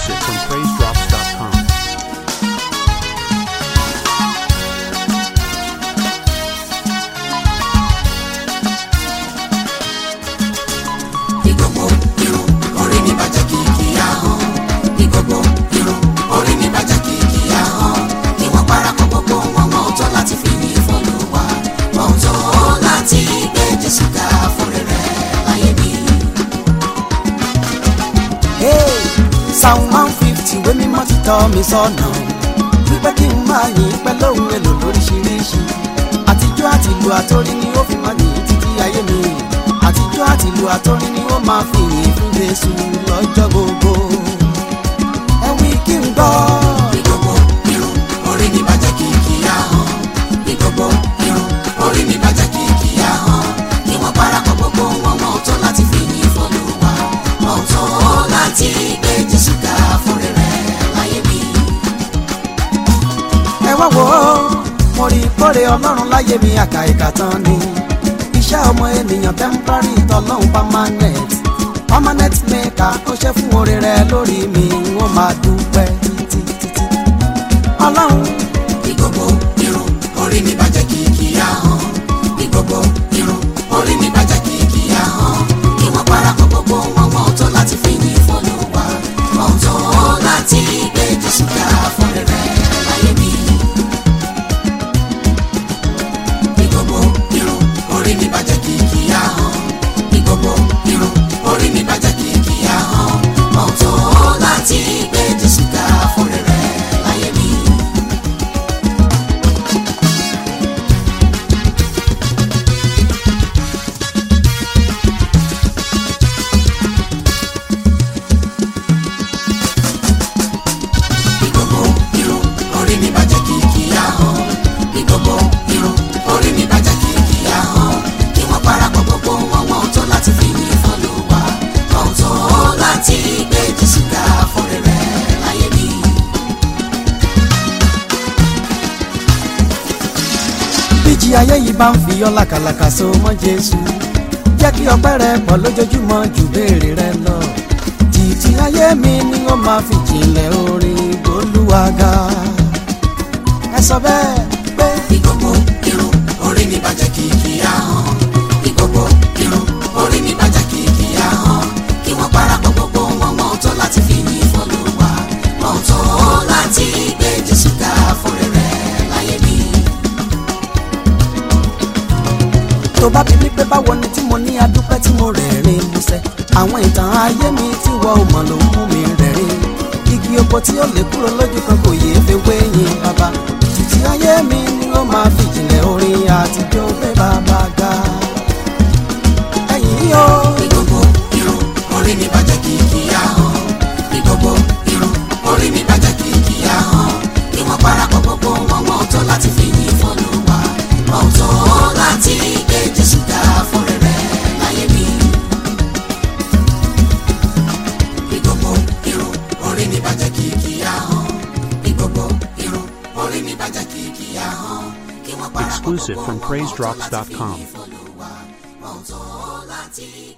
Exclusive from PraiseDrops.com. ní gbogbo irun orí mi bàjẹ́ kìkì ahọ́n ní gbogbo irun orí mi bàjẹ́ kìkì ahọ́n kí wọ́n parapọ̀ gbogbo wọn mọ́ ọ̀tọ̀ láti fi ní ìfọlùwà mọ́ ọ̀tọ̀ láti gbé Jésù ga fún rere láyé mi. Hey, Psalm one fifty ìwé mímọ́ ti tọ́ mi sọ́nà wípé kí n máa yìn pẹ́ lóhùn èlò lóríṣiríṣi àtijọ́ àti ìlú àtórí ni ó fi máa yìn títí ayé mi àtijọ́ àti ìlú àtórí ni ó máa fi yìn fún Jésù lọ́jọ́ gbogbo ẹ wí kí n gbọ́. ní gbogbo irun orí mi bàjẹ́ kìkì ahọ́n ní gbogbo irun orí mi bàjẹ́ kìkì ahọ́n kí wọ́n parapọ̀ gbogbo wọn mọ́ ọ̀tọ̀ láti fi ní ìfọlùwà mọ́ ọ̀tọ̀ láti gbé Jésù ga fún rere láyé mi. ẹ wá wò ó mo rí kórè ọlọ́run láyé mi àkà ìkà tán ni iṣẹ́ ọmọ ènìyàn temporary tọ́lọ́hún permanent permanent maker ó ṣe fún oore rẹ lórí mi wọ́n máa dúpẹ́ títí títí ọlọ́run ní gbogbo irun orí mi bàjẹ́ kìkì ahọ́n ní gbogbo irun orí mi bàjẹ́ kìkì ahọ́n kí wọ́n parapọ̀ gbogbo wọn mọ́ ọ̀tọ̀ láti fi ní ìfọlùwà mọ́ ọ̀tọ̀ láti gbé Jésù ga fún rere láyé mi. ní gbogbo irun orí mi bàjẹ́ kìkì ahọ́n ní gbogbo irun orí mi bàjẹ́ kìkì ahọ́n mọ́ ọ̀tọ̀ láti gbé Jésù ga fún rere láyé mi. ní gbogbo irun orí mi bàjẹ́ kìkì ahọ́n ní gbogbo irun orí mi bàjẹ́ kìkì ahọ́n kí wọ́n parapọ̀ gbogbo wọn wọn tó láti fi yìn fọlùwà wọn tó láti gbé Jésù ga fún rere láyé mi. bíjì ayé yìí bá ń fi ọ́ làkàlàkà so mọ́ jésù jẹ́ kí ọpẹ́ rẹ pọ̀ lójoojúmọ́ ju béèrè rẹ lọ títí ayé mi ni ó máa fi jìnlẹ̀ orin gbólúwàgà ẹ sọ bẹ́ẹ̀ pé ní gbogbo irun orí mi bàjẹ́ kìkì ahọ́n ní gbogbo irun orí mi bàjẹ́ kìkì ahọ́n kí wọ́n parapọ̀ gbogbo wọn wọn tó láti fi yìn fọlùwà wọn tó láti gbé Jésù ga fún rere láyé mi. tó bá bí mi pé báwo ni tí mo ní adúpẹ́ tí mo rẹ̀rìn músẹ́ àwọn ìtàn ayé mi tí wọ́n ò mọ̀ ló mú mi rẹ̀rìn igi oko tí ó lè kúrò lójú kan kò yéé fi wéyìn bàbá títí ayé mi ni ó máa fi jìnlẹ̀ orin àtijọ́ pé bàbá ga ẹ̀yìn yóò. ní gbogbo irun orí mi bàjẹ́ kìkì ahọ́n ní gbogbo irun orí mi bàjẹ́ kìkì ahọ́n kí wọ́n parapọ̀ gbogbo wọn wọn tó láti fi yìn fọlùwà wọn tó láti gbé Jésù ga fún rere láyé mi. ní gbogbo irun orí mi bàjẹ́ kìkì ahọ́n ní gbogbo irun orí mi bàjẹ́ kìkì ahọ́n kí wọ́n parapọ̀ Exclusive gbogbo from wọn wọn tó láti fi PraiseDrops.com. yìn fọlùwà wọn tó láti